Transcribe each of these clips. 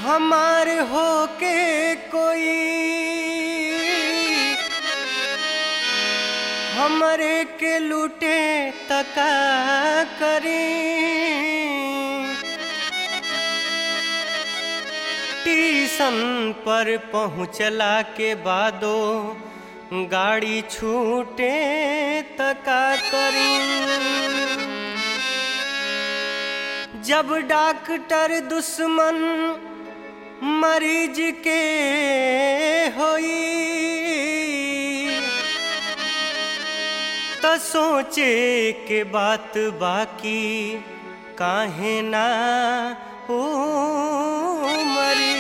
हमार होके कोई हमरे के लूटे तका करी टीसन पर पहुँचला के बादो गाड़ी छूटे तका करी जब डॉक्टर दुश्मन मरीज के होई त सोचे के बात बाकी काहे ना हो मरी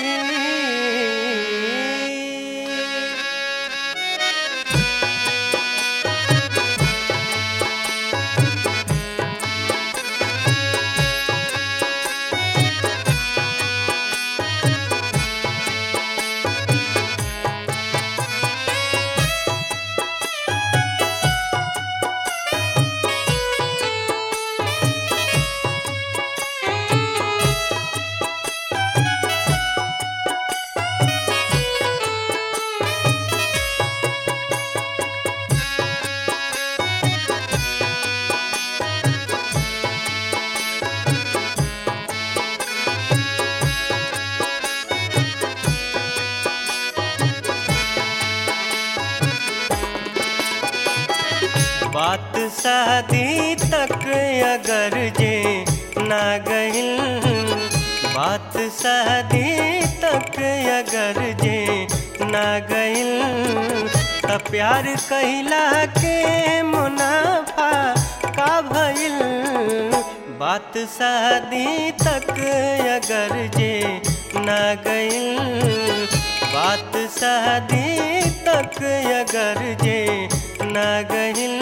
बात शादी तक अगर जे ना गइल बात शादी तक अगर जे ना गइल त प्यार कहिला के मुनाफा का भइल बात शादी तक अगर जे ना गइल बात शादी तक अगर जे ना गइल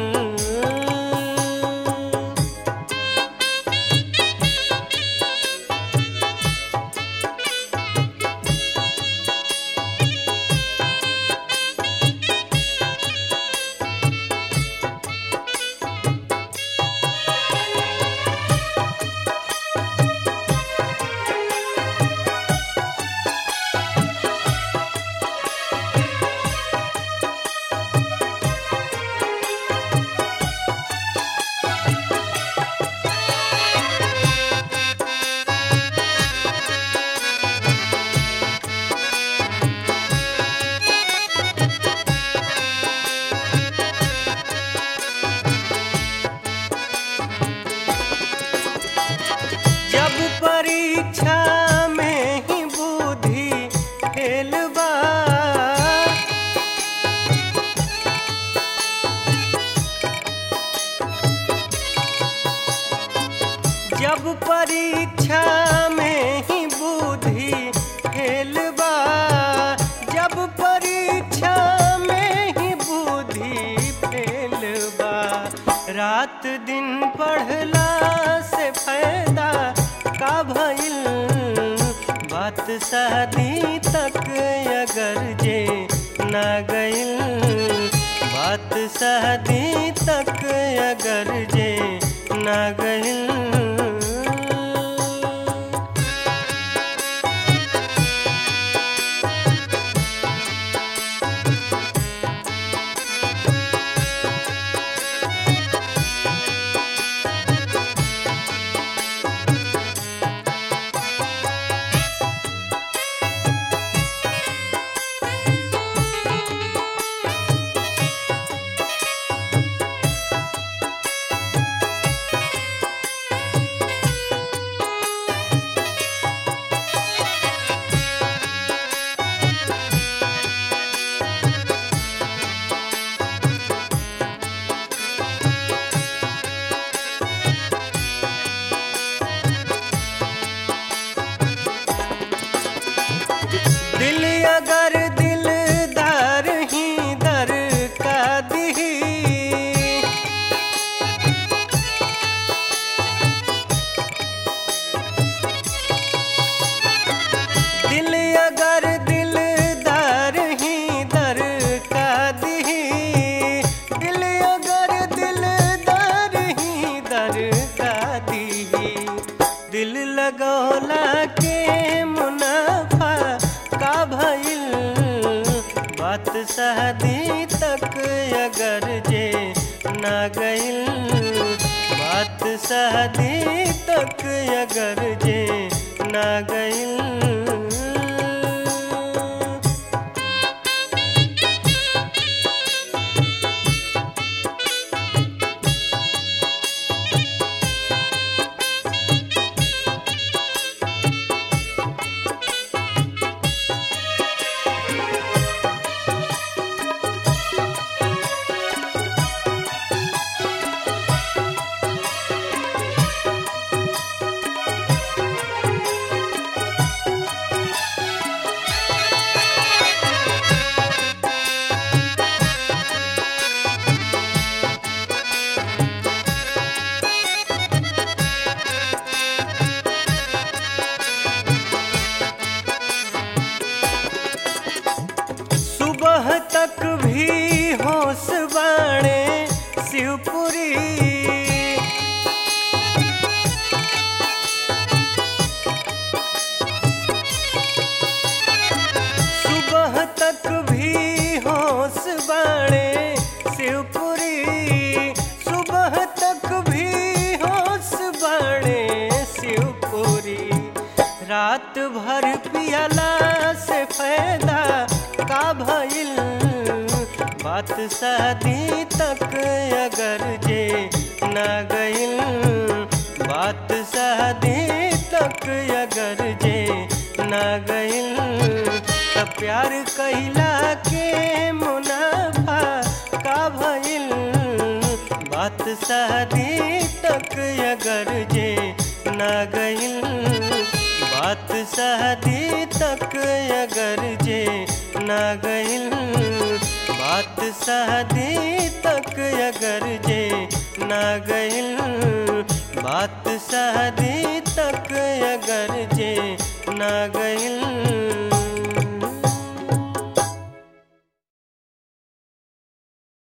जब परीक्षा में ही बुद्धि फेल बा जब परीक्षा में ही बुद्धि फेल बा जब परीक्षा में ही बुद्धि फेल बा रात दिन पढ़ला से फायदा का भइल बात शादी तक अगर जे ना गइल बात शादी तक अगर जे ना गइल शादी तक अगर जे ना गइल बात शादी तक अगर जे ना गइल सुबह तक भी होश बाणे शिवपुरी सुबह तक भी होश बाणे शिवपुरी सुबह तक भी होश बाणे शिवपुरी रात भर पियला से फायदा का भइल बात शादी तक अगर जे ना गइल बात शादी तक अगर जे ना गइल त प्यार कहिला के मुनाफा का भइल बात शादी तक अगर जे ना गइल बात शादी तक अगर जे ना गइल बात शादी तक अगर जे ना गइल बात शादी तक अगर जे ना गइल